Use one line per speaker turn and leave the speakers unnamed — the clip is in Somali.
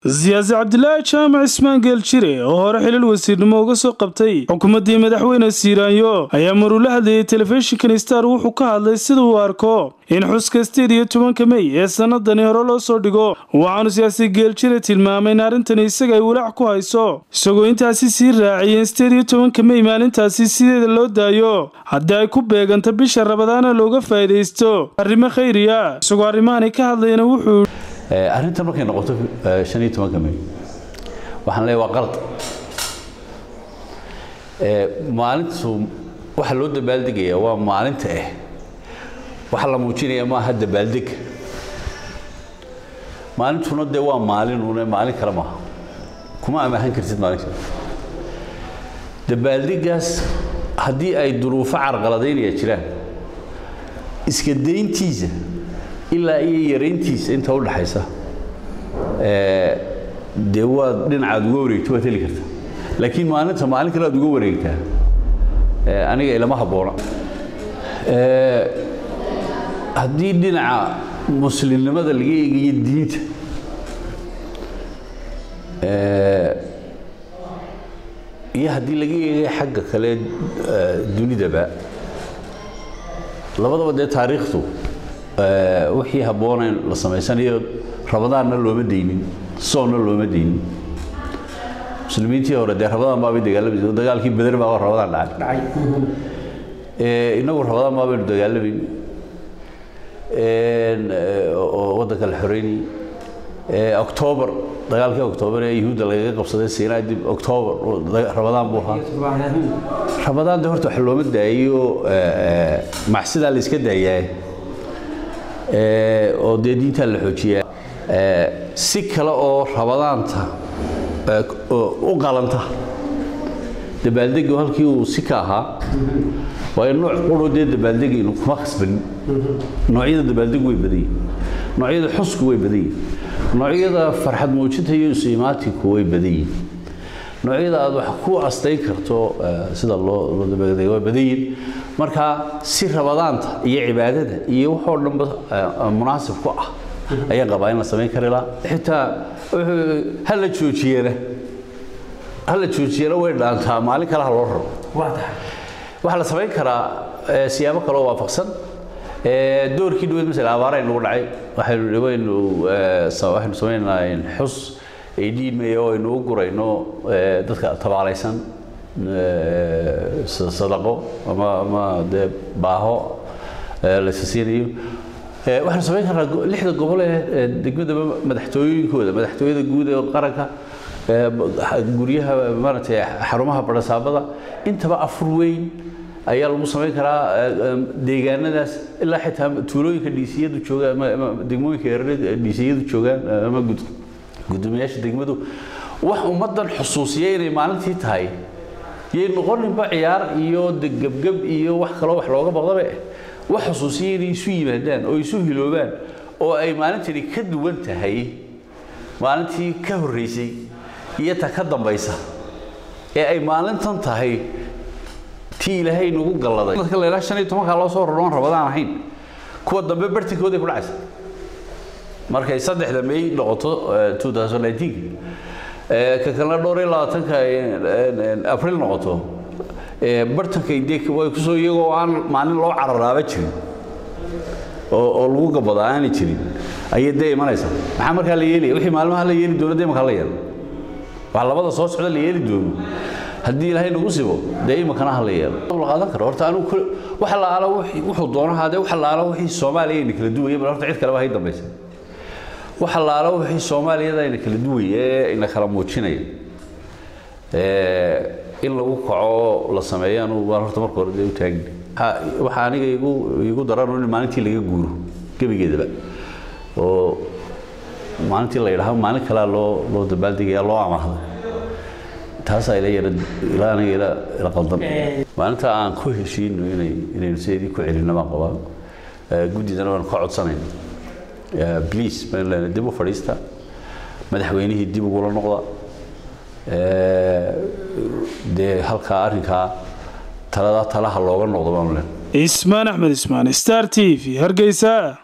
siyaasi cabdilaahi jaamac ismaan geeljire oo hore xilil wasiirnimo uga soo qabtay xukuumaddii madaxweyne siiraanyo ayaa maruu la hadlayay telefishinkan star wuxuu ka hadlay sida uu arko in xuska sideed iyo tobanka mey ee sanadani hore loo soo dhigo waxaanu siyaasi geeljire tilmaamay in arrintani isaga ay walaac ku hayso isagoo intaasi sii raaciyeen sideed iyo tobanka mey maalintaasi sideeda loo daayo haddii ay ku beeganto bisha rabadaana looga faa'iidaysto arrimo khayriya isagoo arrimahanay ka hadlayana wuxuu
arrintan markay noqoto shan iyo tobanka may waxaan leeyahay waa qalad maalintu waxa loo dabaaldegaya waa maalinta ah waxa la muujinaya maaha dabaaldeg maalintuna dee waa maalin une maalin kale maaha kuma amaahan kartid maalin kale dabaaldegaas haddii ay duruufo carqaladaynaya jiraan iska dayntiisa ilaa iyo yarayntiisa inta u dhaxaysa dee waad dhinacaad uga wareegto waad heli kartaa laakiin maalinta maalin kale aad uga wareegtaa aniga ilama habboona haddii dhinaca muslimnimada laga eegayo diinta iyo haddii laga eegayo xagga kale dunidaba labadaba dee taariikhdu wixii habboonayn la samaysanayo rabadaanna looma daynin soonna looma daynin muslimiintii hore dee rabadaan baabay dagaalamaysa dagaalkii beder baa rabadaan dhacay inagu rabadaan baabaynu dagaalamayni oo waddanka la xoreynayay octoobar dagaalkii octoobar ee yuhuudda lagaga qabsaday siinaa dib octoobar rabadaan buu ahaa rabadaan de horta wax looma daayo macsidaa la iska daayaa oo dee diintaa la xoojiyaa si kale oo rabadaanta u qalanta dabaaldegu halkii uu si ka ahaa waayo nooc quro dee dabaaldegaynu kuma khasbanin noocyada dabaaldegu way badan yihin noocyada xusku way badan yihin noocyada farxad muujinta iyo isiimaatinku way badan yihin noocyada aad wax ku astayn karto sida loo loo dabaaldego way badan yihin marka si rabadaanta iyo cibaadada iyo waxoo dhanba munaasib ku ah ayaan qabaa in la samayn kari lahaa xitaa ha la joojiyana ha la joojiyana way dhaantaa maalin kale ha loo raro waxaa la samayn karaa siyaabo kaloo waafaqsan doorkii dhaweyd masala abaara nagu dhacay waxaynu waynu waxaynu samaynaynaa xus aydiimaya oo aynu u gurayno dadka tabaalaysan sadaqo ama ama dee baaho laysa siinayo waxaanu samayn karnaa lixda gobol ee degmadaba madaxtooyinkooda madaxtooyada guud ee qaranka guryaha maaragtay xarumaha barasaabada intaba afur weyn ayaa lagu samayn karaa deegaanadaas ilaa xitaa tuulooyinka dhiisiyadu joogaan ama degmooyinka yareed dhiisiyadu joogaan ama gudoomiyaasha degmadu wax ummaddan xusuusiya inay maalintii tahay yay noqoninba ciyaar iyo gebgeb iyo wax kaloo wax looga baqdabe wax xusuusiya inay isu yimaadaan oo isu hiloobaan oo ay maalintani ka duwan tahay maalintii ka horreysay iyo ta ka dambaysa ee ay maalintan tahay tii ilaahay nagu galladay dadka la ilaa shan iyo tobankaa loo soo roroon rabadaan ahayn kuwa dambe bartinkooday ku dhacaysa markay saddexda may noqoto two thousand nineteen ka kalena dhowr iyo labaatanka april noqoto bartankay dee way kusoo iyagoo aan maalin loo cararaaba jirin oo oo lagu gabada aanay jirin ayay dee imanaysaa maxaa markaa la yeelaya wixii maalmaha la yeeli doono dee imankaa la yeelo wax labada soo socda la yeeli doono haddii ilaahay nagu sibo dee imankana ha la yeelo la qaadan karo horta anigu wax la aala wuxuu doonahaa dee wax la aala wixii soomaaliya ayna kala duwaya bal horta cid kaleba hay dambaysa wax la aala wixii soomaaliyada ayna kala duwaya ee ina kala muujinaya in lagu kaco la sameeyo anu waan horta marka hore dee u taagin waxaa aniga igu igu daran in maalintii laga guuro gebigeedaba oo maalintii la yidhaahdo maalin kalea loo loo dabaaldegaya loo amaahday taasaa ila yara ilaa aniga ila ila qaldan maalinta aan ku heshiino inay inaynu sideedii ku celinno baan qabaa guddidana waan ka codsanayna please baan leenahay dib u fadhiista madaxweynihii dib ugula noqda dee halkaa arrinkaa taladaa talaha looga noqdo baanu leenahay
ismaan axmed ismaan star t v hargeysa